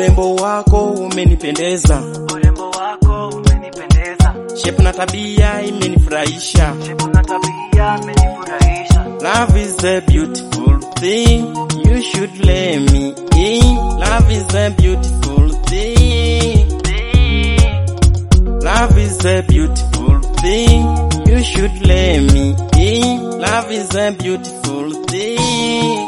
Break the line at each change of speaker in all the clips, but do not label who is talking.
urembo wako umenipendeza,
urembo wako umenipendeza,
shepu na tabia imenifurahisha.
shepu na tabia imenifurahisha.
Love is a beautiful thing, you should let me in. Love is a beautiful thing. Love is a beautiful thing, you should let me in. Love is a beautiful thing.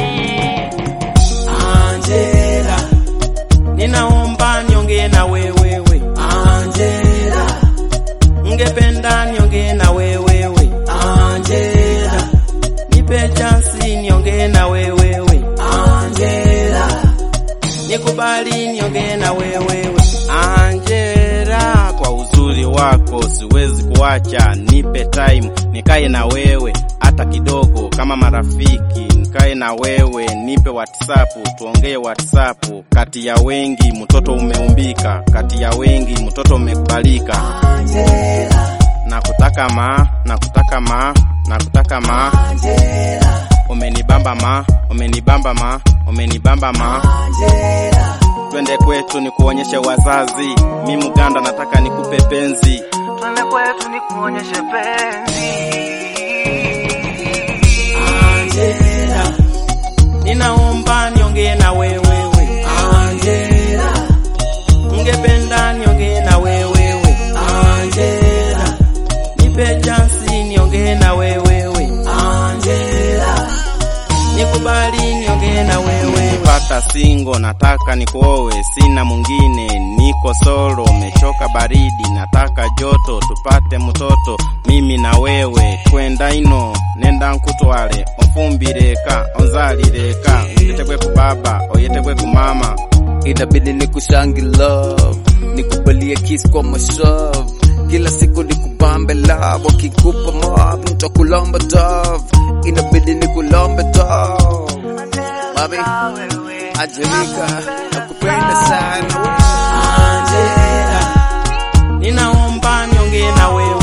Angela, ninaomba niongee na wewewe. Angela, ngependa niongee na wewewe. Angela, nipe chansi niongee na wewewe. Angela, nikubali niongee na wewewe. Angela, kwa uzuri wako siwezi kuacha, nipe time nikae na wewe hata kidogo, kama marafiki nikae na wewe, nipe WhatsApp tuongee WhatsApp. Kati ya wengi mtoto umeumbika, kati ya wengi mtoto umekubalika. Nakutaka ma, nakutaka ma, nakutaka ma, umenibamba ma, umenibamba ma, umenibamba ma. Twende kwetu ni kuonyeshe wazazi, mi Muganda nataka nikupe penzi.
Twende kwetu ni kuonyeshe penzi.
Angela, ninaomba niongee na wewewe. Angela, ungependa niongee na wewewe. Angela, nipe chansi niongee na wewewe. Angela, nikubali niongee na wewe. Pata singo, nataka nikuowe, sina mwingine, niko solo, mechoka baridi, nataka joto, tupate mtoto, mimi na wewe, kwenda ino, nenda nkutwale, onfumbireka, onzalireka, ngetekwe ku baba, oyetekwe ku mama,
inabidi nikushangi love nikubalie kiss kwa mashavu kila siku nikubambe love wakikupa mob nitakulomba dove inabidi nikulombe dove Mami, Angelica nakupenda sana
Angela, ninaomba niongee na wewe.